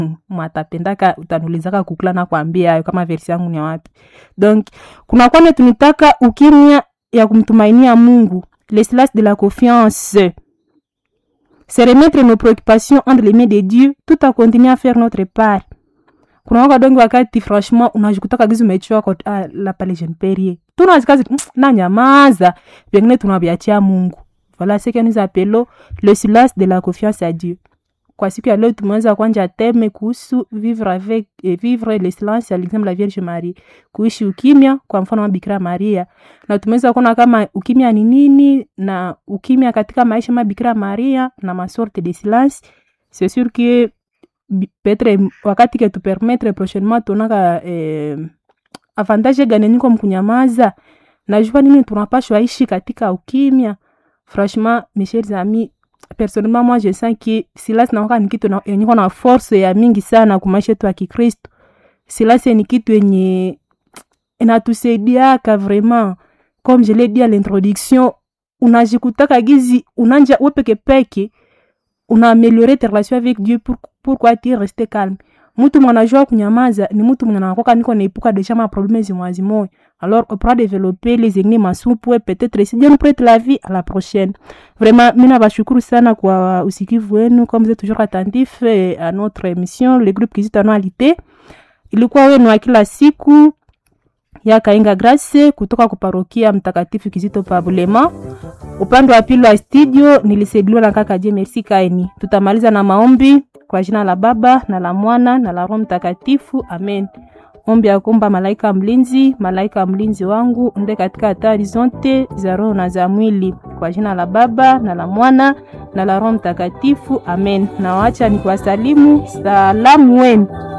mwatapendaka utanulizaka kukula na kuambia hayo kama versi yangu ni ya wapi donc kuna kwane tunitaka ukimya ya kumtumainia mungu le silence de la confiance se remettre nos préoccupations entre les mains de dieu tout à continuer à faire notre part kuna waka dongi wakati franchement unajikutaka gizi umechoka ah, la pale jeune perie tunazikazi na nyamaza vengine tunaviachia mungu voilà ce que nous appelons le silence de la confiance à dieu kwa siku ya leo tumeweza kwanja teme kuhusu vivre avec eh, vivre le silence à l'exemple la vierge marie kuishi ukimya kwa mfano wa bikira maria na tumeweza kuona kama ukimya ni nini na ukimya katika maisha ma bikira maria na masorte de silence c'est sûr que bi- peut-être wakati ke tupermettre prochainement tuonaka eh, avantage gani niko mkunyamaza najua nini tunapashwa ishi katika ukimya franchement mes chers amis personnellement moi je sens que silence naoka ni kitu na- yenye iko na force ya mingi sana kwa maisha yetu ya kikristo silence ni kitu yenye inatusaidiaka vraiment comme je l'ai dit à l'introduction unajikutaka gizi unanja we peke peke unaameliore tes relations avec dieu pour, pourquoi tu reste calme mutu mwanajua kunyamaza ni mutu mwenye anakoka niko naepuka deja maprobleme zimwazimoya alors on pourra développer les ennemis masupwe peut-être si Dieu nous prête la vie à la prochaine vraiment mi nabashukuru sana kwa usikivu wenu comme vous êtes toujours attentif eh, à notre émission le groupe kizito anualité ilikuwa wenu wa kila siku ya kainga grace kutoka kuparokia mtakatifu kizito pabulema upande wa pili wa studio nilisaidiwa na kaka je merci kaini tutamaliza na maombi kwa jina la baba na la mwana na la roho mtakatifu amen ombi ya kuomba malaika mlinzi malaika mlinzi wangu nde katika hatari zote za roho na za mwili kwa jina la baba na la mwana na la roho mtakatifu amen nawaacha ni kuwasalimu salamu wenu